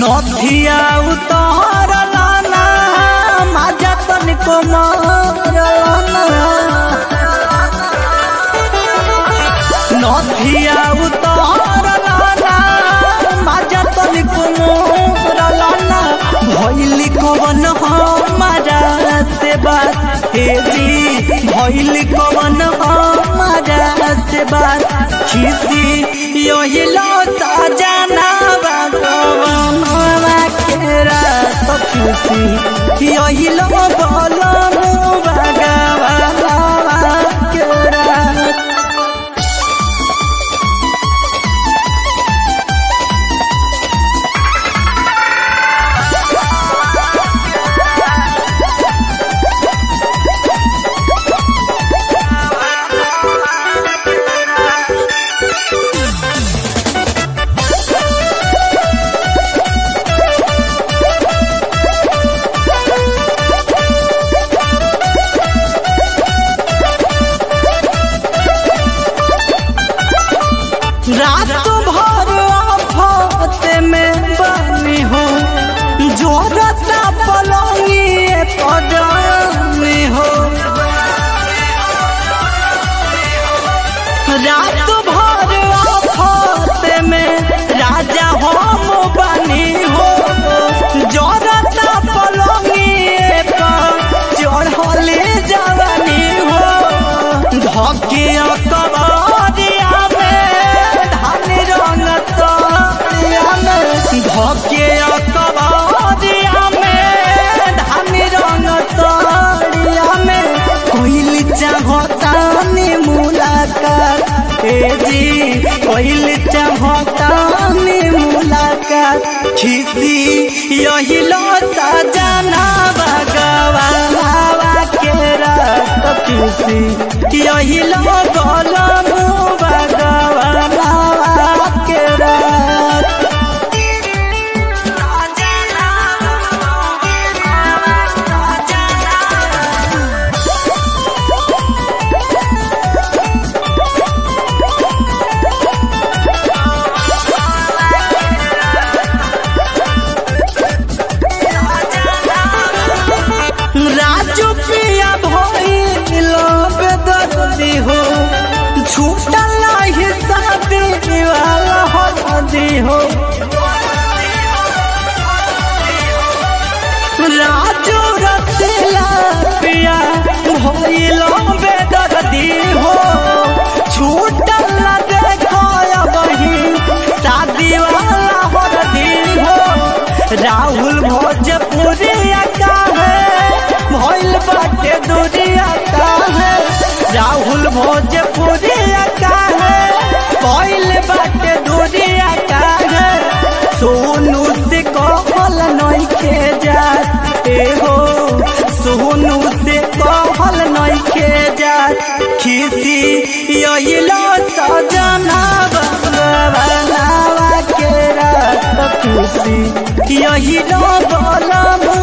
नथिया उतार लाना माजा तनिको मार लाना नथिया उतार लाना माजा तनिको मार लाना भइली कवन हमारा से बात हे जी भइली कवन हमारा से बात खिसी यही लौटा जाना बागवानवा के रात खुशी यही लो बोलम बागवानवा के रात रात भर आफत में बनी हो जोरता पलंगी पजानी हो रात भर आफत में राजा हम बनी हो जोरता पलंगी चढ़ले जवानी हो धके कबारिया में धान रंग तोरिया में धके कबारिया में धान रंग तोरिया में कोइल चाहतानी मुलाकात ए जी कोइल चाहतानी मुलाकात खिसी यही लो सजना भगवानवा के रात खुशी यही लो गोलम भगवानवा के रात राजू पिया भइल बेदर्दी हो छूटल नाही शादी वाला हल्दी हो राजू रतिला पिया भइल बेदर्दी हो छूटल ना देखो बही शादी वाला हल्दी हो राहुल भोजपुरिया का है भइल बाटे दुनिया का है राहुल भोजपुरिया का है भइल बाटे दुनिया का है सोनू से कहल नहीं के जात ए हो सोनू से कहल नहीं के जात खिसी यही लो सजना बनावा के रात खुशी यही लो बोलम